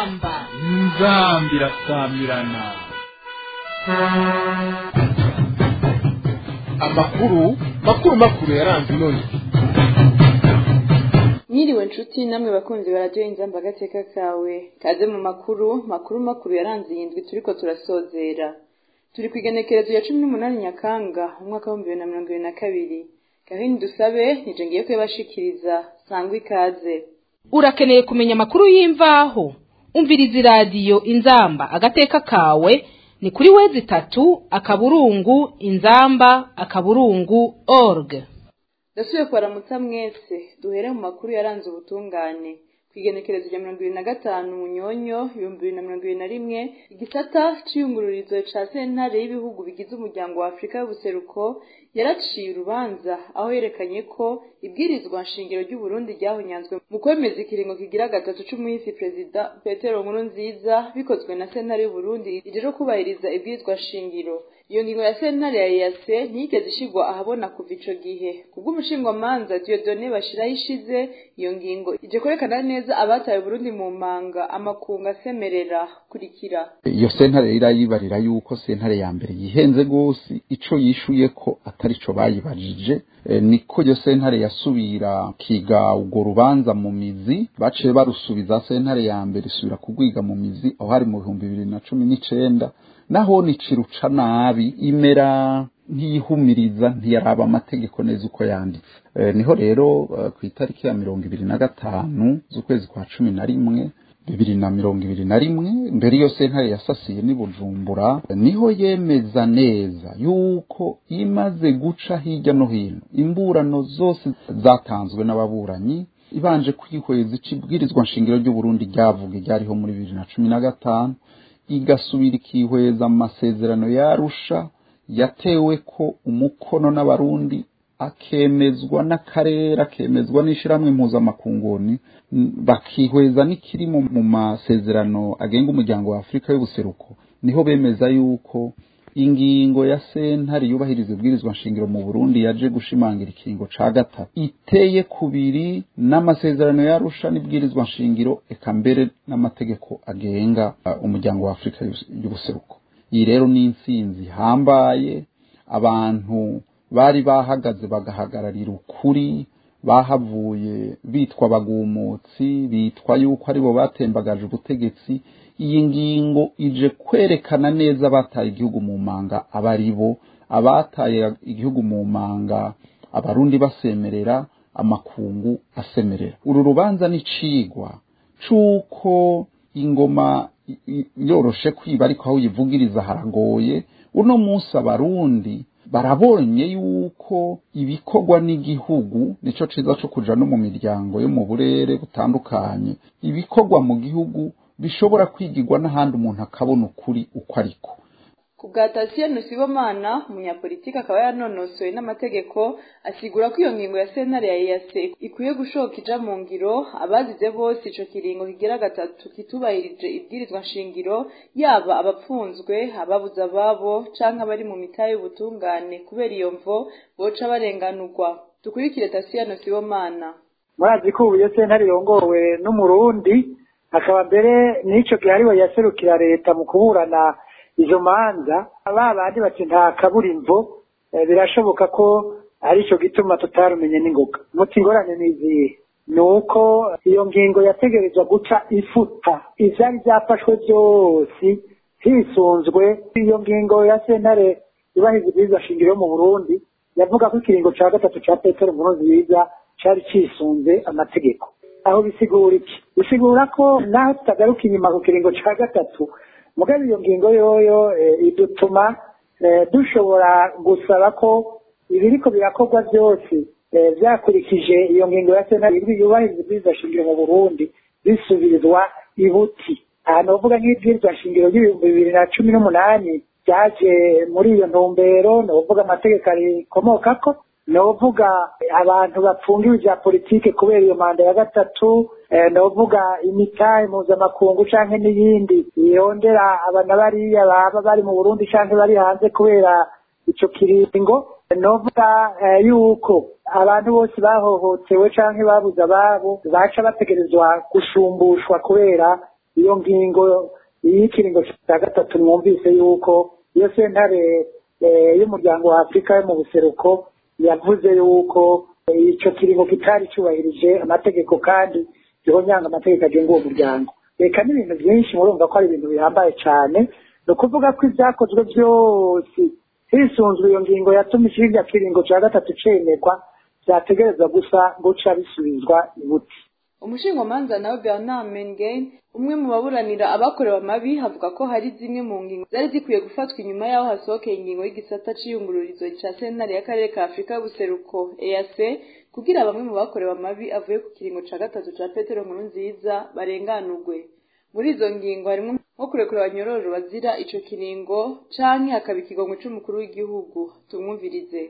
inzamba inzamba irasamirana amakuru makuru makuru yaranze none Mwiriwe nshuti namwe bakunzi baradiyo inzamba agateka kawe kaze mu makuru makuru makuru yaranze iyi ndwi turiko turasozera turi ku igenekerezo ya cumi n'umunani nyakanga umwaka w'ibihumbi bibiri na mirongo ibiri na kabiri gahini dusabe nije ngiye kuyabashikiriza sangwa ikaze urakeneye kumenya amakuru y'imvaho umviriza iradiyo inzamba agateka kawe ni kuri wezi itatu akaburungu inzamba akaburungu org ndasubiye kubaramutsa mwese duhere mu makuru yaranze ubutungane ku igenekerezo rya mirongo ibiri na gatanu munyonyo ibihumbi bibiri na mirongo ibiri na rimwe igisata c'iyungururizo ca sentare y'ibihugu bigize umuryango wa afurika y'ubuseruko yaraciye urubanza aho yerekanye ko ibwirizwa nshingiro ry'uburundi ryahonyanzwe mu kwemeza ikiringo kigira gatatu c'umuhisi perezida petero nkuru nziza bikozwe na sentare y'uburundi ije kubahiriza ibwirizwa nshingiro iyo ngingo ya sentare ya EAC ntiyigeze ishigwa ahabona kuva ico gihe kubw'umushingwamanza Dieudonné Bashiraho ishize iyo ngingo ije kwerekana neza abataye Burundi mu manga amakungu asemerera kurikira iyo sentare irayibarira yuko sentare ya mbere yihenze gose ico yishuye ko atari co bayibajije e, niko iyo sentare yasubira kiga urwo rubanza mu mizi baciye barusubiza sentare ya mbere isubira kugwiga mu mizi aho hari mu bihumbi bibiri na cumi n'icenda naho niciruca nabi imera ntiyihumiriza ntiyaraba amategeko neza uko yanditse e, niho rero uh, ku itariki ya mirongo ibiri na gatanu z'ukwezi kwa cumi na rimwe bibiri na mirongo ibiri na rimwe mbere iyo sentare yasasiye n'i bujumbura niho yemeza neza yuko imaze guca hirya no hino imburano zose zatanzwe n'ababuranyi ibanje kwihweza icibwirizwa nshingiro ry'uburundi ryavuga ryariho muri bibiri na cumi na gatanu igasubira ikihweza amasezerano yarusha yatewe ko umukono n'abarundi akemezwa n'akarere akemezwa n'ishyirahamwe mpuzamakunguni bakihweza n'ikiri mu masezerano agenga umuryango wa afurika y'ubuseruko niho bemeza yuko ingingo ya sentare yubahiriza ibwirizwa nshingiro mu burundi yaje gushimangira ikiringo ca gatatu iteye kubiri n'amasezerano yarusha n'ibwirizwa nshingiro eka mbere n'amategeko agenga uh, umuryango wa afurika y'ubuseruko iyi rero ni intsinzi ihambaye abantu bari bahagaze bagahagararira ukuri bahavuye bitwa abagumutsi bitwa yuko aribo batembagaje ubutegetsi iyi ngingo ije kwerekana neza abataye igihugu mu manga aba ari bo abataye igihugu mu manga abarundi basemerera amakungu asemerera uru rubanza ni cigwa c'uko ingoma yoroshe kwiba ariko aho uyivugiriza haragoye uno munsi abarundi barabonye yuko ibikorwa n'igihugu nico ciza co kuja no mu miryango yo mu burere butandukanye ibikorwa mu gihugu bishobora kwigirwa n'ahandi umuntu akabona ukuri uko ariko ku bwa Tatiyano Sibomana umunyapolitiki akaba yanonosoye n'amategeko asigura ko iyo ngingo ya sentare ya EAC ikwiye gushoka ija mu ngiro abazize bose ico kiringo kigira gatatu kitubahirije ibwirizwa nshingiro yaba abapfunzwe ababuze ababo canke abari mu mitahe y'ubutungane kubera iyo mvo boca barenganurwa dukurikire Tatiyano Sibomana murazi ko ubu iyo sentare irongowe n'umurundi akaba mbere n'ico gihe ariwe yaserukira leta mu kuburana izo manza ba bandi bati nta kaburimbo birashoboka ko arico gituma tutarumenye n'ingoga muti ingorane n'izihe ni uko iyo ngingo yategerezwa guca ifuta ivyari vyafashwe vyose hisunzwe iyo ngingo ya sentare yubahiriza ibwirizwa shingiro mu burundi yavuga ko ikiringo ca gatatu ca petero nkurunziza cari cisunze amategeko aho bisigura iki bisigura ko naho tutagaruka inyuma ku kiringo ca gatatu mugabe iyo ngingo yoyo idutuma dushobora gusaba ko ibiriko birakorwa byose byakurikije iyo ngingo ya sena yubahiriza ibwirizwa shingiro mu burundi bisubirizwa ibuti aha novuga nk'ibwirizwa shingiro ry'ibihumbi bibiri na cumi n'umunani byaje muri iyo ntumbero novuga amategeko arikomokako novuga abantu bapfungiwe ibya politike kubera iyo manda ya gatatu novuga imitahe mpuzamakungu canke n'iyindi yondera abana bariya baba bari mu burundi canke bari hanze kubera ico kiringo novuga yuko abantu bose bahohotewe canke babuze ababo baca bategerezwa gushumbushwa kubera iyo ngingo y'ikiringo cya gatatu mwumvise yuko iyo sentare y'umuryango wa afurika yo mu buseruko yavuze yuko icyo kiringo kitari cyubahirije amategeko kandi gihonyanga amategeko agenga uwo muryango reka n'ibintu byinshi murumva ko ari ibintu bihambaye cyane ni ukuvuga ko ibyakozwe byose hisunzwe iyo ngingo yatuma ikirya kiringo cya gatatu cemerwa byategerezwa gusa guca bisubizwa ibuti umushingamanza nawe bernard mengen umwe mu baburanira abakorewe amabi havuga ko hari zimwe mu ngingo zari zikwiye gufatwa inyuma y'aho hasohokeye ingingo y'igisata c'iyungururizo ca sentare y'akarere ka afurika y'ubuseruko eac kugira bamwe mu bakorewe amabi avuye ku kiringo ca gatatu ca petero nkuru nziza barenganurwe muri izo ngingo harimwo nko kurekura abanyororo bazira ico kiringo canke hakaba ikigongo c'umukuru w'igihugu tumwumvirize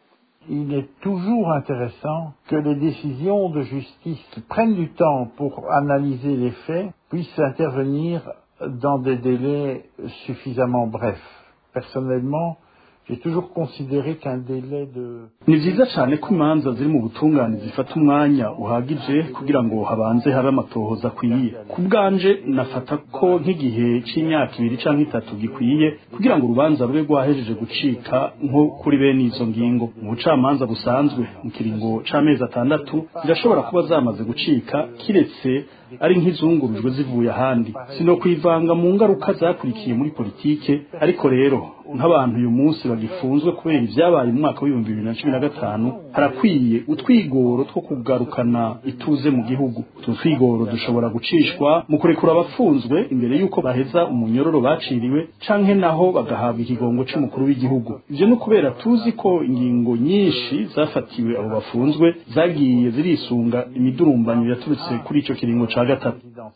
Il est toujours intéressant que les décisions de justice qui prennent du temps pour analyser les faits puissent intervenir dans des délais suffisamment brefs. Personnellement, j'ai toujours considéré qu'un délai de... ni vyiza cane ko imanza ziri mu butungane zifata umwanya uhagije kugira ngo habanze habe amatohoza akwiye ku bwanje nafata ko nk'igihe c'imyaka ibiri canke itatu gikwiye kugira ngo urubanza rube rwahejeje gucika nko kuri bene izo ngingo mu bucamanza busanzwe mu kiringo c'amezi atandatu zirashobora kuba zamaze gucika kiretse ari nk'izungurujwe zivuye ahandi sino kwivanga mu ngaruka zakurikiye muri politike ariko rero nk'abantu uyu munsi bagifunzwe kubera ibyabaye mu mwaka w'ibihumbi bibiri na cumi na gatanu harakwiye utwigoro two kugarukana ituze mu gihugu utu twigoro dushobora gucishwa mu kurekura abafunzwe imbere y'uko baheza umunyororo baciriwe canke naho bagahabwa ikigongo c'umukuru w'igihugu ivyo ni ukubera tuzi ko ingingo nyinshi zafatiwe abo bafunzwe zagiye zirisunga imidurumbanyo yaturutse kuri ico kiringo ca gatatu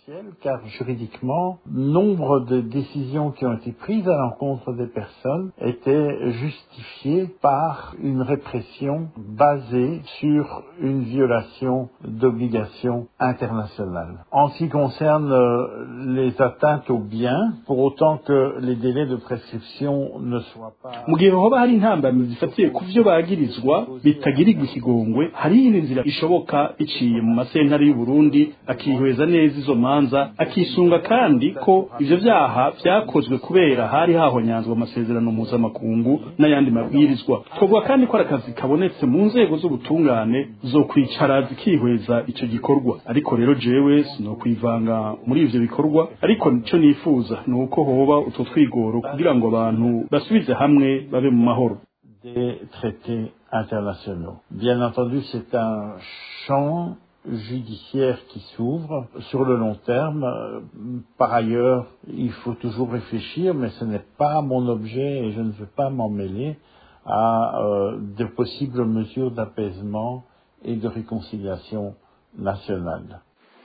car juridiquement, nombre de décisions qui ont été prises à l'encontre des personnes étaient justifiées par une répression basée sur une violation d'obligations internationales. En ce qui concerne les atteintes aux biens, pour autant que les délais de prescription ne soient pas... mu gihe hoba hari intambamyi zifatiye ku vyo bagirizwa bitagirirwa ikigongwe hari iyindi nzira ishoboka iciye mu masentare y'u Burundi akihweza neza izo manza akisunga kandi ko ivyo vyaha vyakozwe kubera hari hahonyanzwe amasezerano mpuzamakungu n'ayandi mabwirizwa twovuga kandi ko ari akazi kabonetse mu nzego z'ubutungane zo kwicara zikihweza ico gikorwa ariko rero jewe sinokwivanga muri ivyo bikorwa ariko nico nifuza ni uko hoba utwo twigoro kugira ngo abantu basubize hamwe babe mu mahoro des traités internationaux. Bien entendu, c'est un champ judiciaire qui s'ouvre sur le long terme. Par ailleurs, il faut toujours réfléchir, mais ce n'est pas mon objet et je ne veux pas m'en mêler à euh, de possibles mesures d'apaisement et de réconciliation nationale.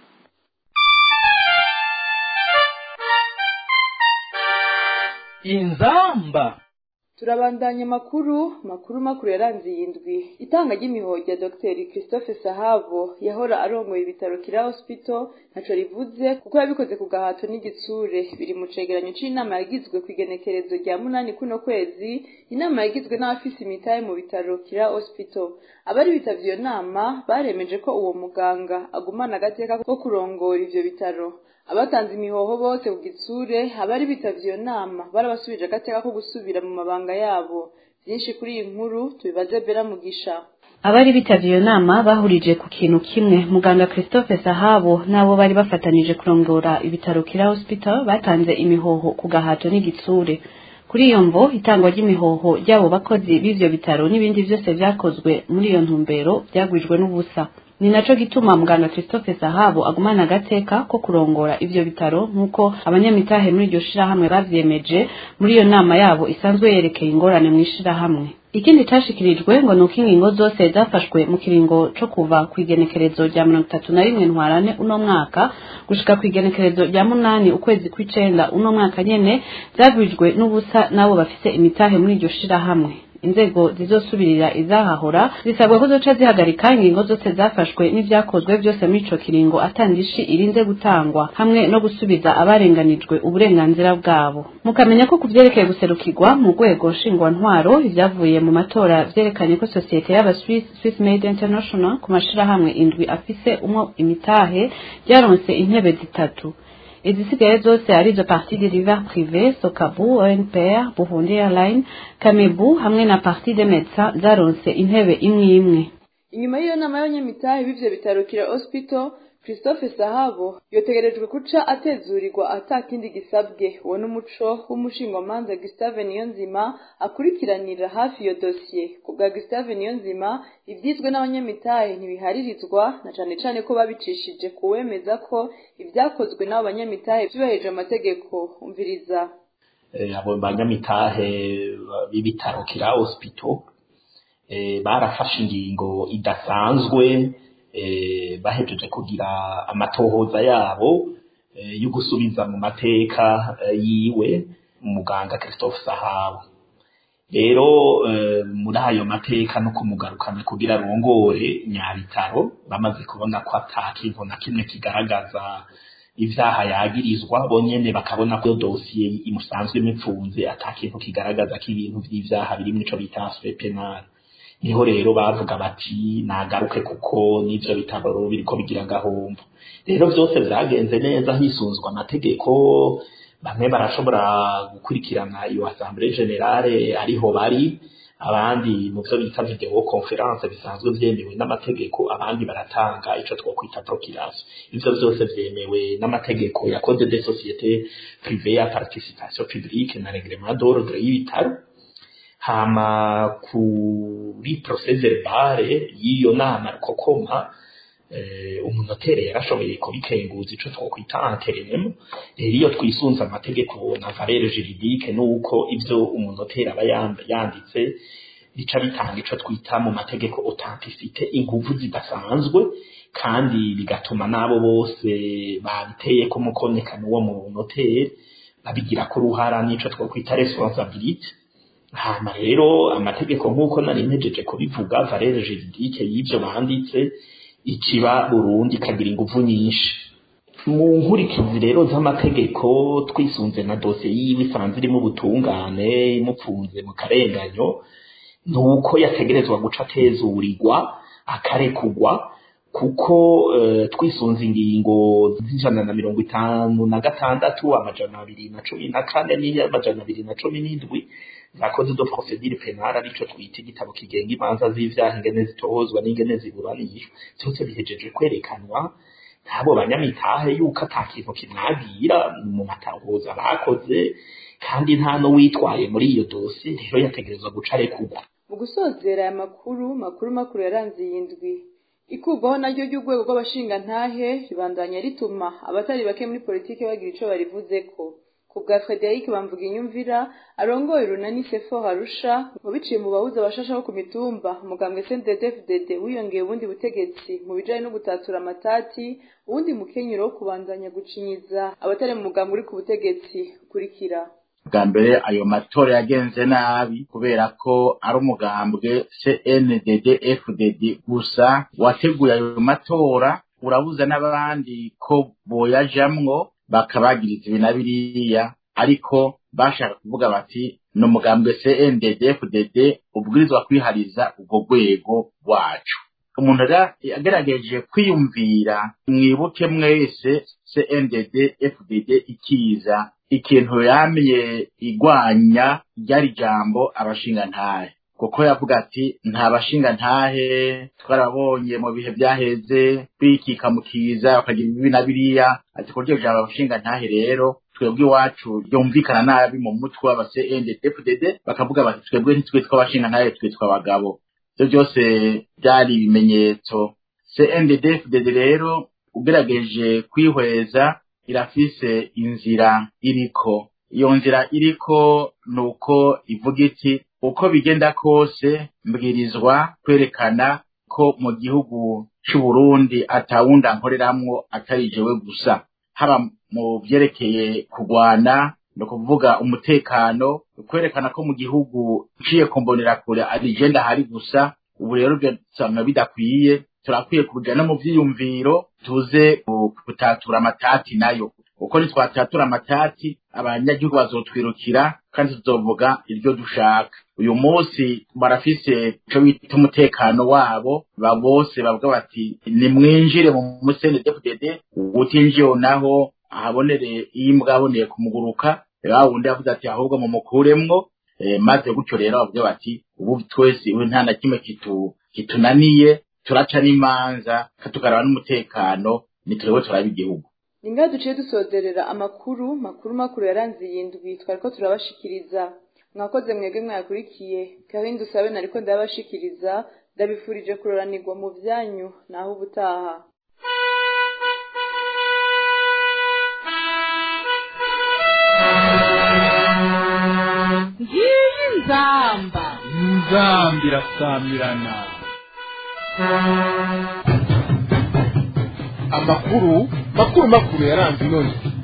inzamba turabandanya amakuru makuru makuru yaranze iyi ndwi itanga ry'imihoho rya dr christophe sahabo yahora arongoye ibitaro kira hospital ntaco rivuze kuko yabikoze ku gahato n'igitsure biri mu cegeranyo c'inama yagizwe ku igenekerezo rya munani kuno kwezi inama yagizwe n'abafise imitahe mu bitaro kira hospital abari bitavye iyo nama baremeje ko uwo muganga agumana agateka ko kurongora ivyo bitaro abatanze imihoho bose ku gitsure abari bitavye iyo nama barabasubije agateka ko gusubira mu mabanga yabo vyinshi kuri iyi nkuru tubibaze bera mugisha abari bitavye iyo nama bahurije ku kintu kimwe muganga christophe sahabo n'abo bari bafatanije kurongora ibitaro kira hospital batanze imihoho ku gahato n'igitsure kuri iyo mvo itangwa ry'imihoho ry'abo bakozi b'ivyo bitaro n'ibindi vyose vyakozwe muri iyo ntumbero vyagwijwe n'ubusa ni naco gituma muganga christophe sahabo agumana agateka ko kurongora ivyo bitaro nk'uko abanyamitahe muri iryo shirahamwe bavyemeje muri iyo nama yabo isanzwe yerekeye ingorane mw'ishirahamwe ikindi cashikirijwe ngo ni uko ingingo zose zafashwe mu kiringo co kuva ku igenekerezo rya mirongo itatu na rimwe ntwarane uno mwaka gushika ku igenekerezo rya munani ukwezi kw'icenda uno mwaka nyene zagwijwe n'ubusa n'abo bafise imitahe muri iryo shirahamwe inzego zizosubirira izahahora zisabwa ko zoca zihagarika ingingo zose zafashwe n'ivyakozwe byose muri ico kiringo atandishi irinze gutangwa hamwe no gusubiza abarenganijwe uburenganzira bwabo mukamenya ko kuvyerekeye guserukirwa mu rwego nshingwantwaro ivyavuye mu matora vyerekanye ko sosiyete y'aba Swiss Swiss Made International ku mashirahamwe indwi afise umwo imitahe ryaronse intebe zitatu izisigaye zose arizo parti de river privé sokabu onpr burundi airline kamebu hamwe na parti de médecins zaronse intebe imwe imwe inyuma y'iyo nama y'abanyamitahe b'ivyo bitaro kira hospital christophe sahabo yotegerejwe kuca atezurirwa ata kindi gisabwe uwo n'umuco w'umushingwamanza gustave niyonzima akurikiranira hafi iyo dosiye ku bwa gustave niyonzima ivyizwe n'abanyamitahe ntibiharirizwa na cane cane ko babicishije kuwemeza ko ivyakozwe n'abo banyamitahe vyubahirije amategeko umviriza abo banyamitahe b'ibitaro kira hospital barafashe ingingo idasanzwe bahejeje kugira amatohoza yabo yo gusubiza mu mateka yiwe umuganga christophe sahabo rero muri ayo mateka no kumugarukana kugira arongore nyabitaro bamaze kubona ko ata kintu na kimwe kigaragaza ivyaha yagirizwa bonyene bakabona ko dosiye imusanzwe imipfunze ata kintu kigaragaza ko ibintu vy'ivyaha biri ico bita aspect penal niho rero bavuga bati nagaruke kuko n'ivyo bitabo biriko bigira gahombo rero vyose vyagenze neza hisunzwe amategeko bamwe barashobora gukurikirana iyo assemblée générale ariho bari abandi mu byo bita video conference bisanzwe vyemewe n'amategeko abandi baratanga ico twokwita procuration ivyo vyose vyemewe n'amategeko ya code de société privée à participation publique na règlement d'ordre y'ibitaro hama kuri procès verbale y'iyo nama rukokoma umunotere yarashoboye kubikenguza ico twokwita anterinemo rero iyo twisunze amategeko na valere juridique nuko ivyo umunoteri aba yanditse bica bitanga ico twita mu mategeko authenticité inguvu zidasanzwe kandi bigatuma n'abo bose babiteye ko mukonekana uwo munoteri babigira ko uruhara n'ico twokwita responsabilité hama rero amategeko nk'uko nari mpejeje kubivuga valere juridique y'ivyo banditse ikiba Burundi ikagira inguvu nyinshi mu nkurikizi rero z'amategeko twisunze na dosiye yiwe isanzwe irimo ubutungane imupfunze mu karenganyo ni uko yategerezwa guca atezurirwa akarekugwa kuko twisunze ingingo z'ijana na mirongo itanu na gatandatu amajana abiri na cumi na kane n'amajana abiri na cumi n'indwi za code de procedure penale arico twita igitabo kigenga imanza z'ivyaha ingene zitohozwa n'ingene ziburanishwa vyose bihejeje kwerekanwa n'abo banyamitahe yuko ata kintu kimwagira mu matahuza bakoze kandi nta n'uwitwaye muri iyo dosi rero yategerezwa guca arekurwa mu gusozera aya makuru makuru makuru yaranze iyi ndwi ikurwaho naryo ry'urwego rw'abashingantahe ribandanya rituma abatari bake muri politiki bagira ico barivuzeko ku bwa frederic bamvuga inyumvira arongoye urunani sefo harusha mu biciye mu bahuza abashasha bo ku mitumba umugambwe cnddfdd wiyongeye ubundi butegetsi mu bijanye no gutatura amatati uwundi mukenyero wo kubandanya gucinyiza abatari mu mugambwe uri ku butegetsi ukurikira bwa mbere ayo matora yagenze nabi kubera ko ari umugambwe cndd fdd gusa wateguye ayo matora urabuza n'abandi ko boyajamwo bakabagiriza ibi na biriya ariko bashaka kuvuga bati ni umugambwe cndd fdd ubwirizwa kwihariza ubwo rwego rwacu umuntu agerageje kwiyumvira mwibuke mwese cndd fdd ikiza ikintu yamye igwanya ryari jambo abashingantahe kuko yavuga ati nta bashingantahe twarabonye mu bihe byaheze bikika mu kiza bakagira ibibi na biriya ati kuryo jambo abashingantahe rero twebwe iwacu ryumvikana nabi mu mutwe w'aba CNDD-FDD bakavuga bati twebwe ntitwitwa abashingantahe twitwa abagabo ibyo byose byari ibimenyetso CNDD-FDD rero ugerageje kwihweza irafise inzira iriko iyo nzira iriko nuko ivuga iti uko bigenda kose mbwirizwa kwerekana ko mu gihugu c'u Burundi atawunda nkoreramwo atari jewe gusa haba mu vyerekeye kugwana no kuvuga umutekano kwerekana ko mu gihugu uciye kumbonera kure ari je ndahari gusa ubu rero byasanga bidakwiye turakwiye kuja no mu vyiyumviro tuze gutatura amatati nayo uko nitwatatura amatati abanyagihugu bazotwirukira kandi tuzovuga iryo dushaka uyu munsi barafise ico bita umutekano wabo ba bose bavuga bati nimwinjire mu musene DFDD utinjiye naho ahabonere iyo imbwa yaboneye kumuguruka wa wundi yavuze ati ahubwo mumukuremwo eh, maze gutyo rero bavuze bati ubu twese ubu nta na kimwe kitu kitunaniye turaca n'imanza tukaraba n'umutekano nituriwe turaba igihugu ni ngaho duciye dusozerera amakuru makuru makuru yaranze iyi ndwi twariko turabashikiriza mwakoze mwebwe mwayakurikiye kandi dusabe nariko ndabashikiriza ndabifurije kuroranirwa mu byanyu naho ubutaha ngiyi nzamba inzamba irasamirana amakuru makuru makuru yaranze inoni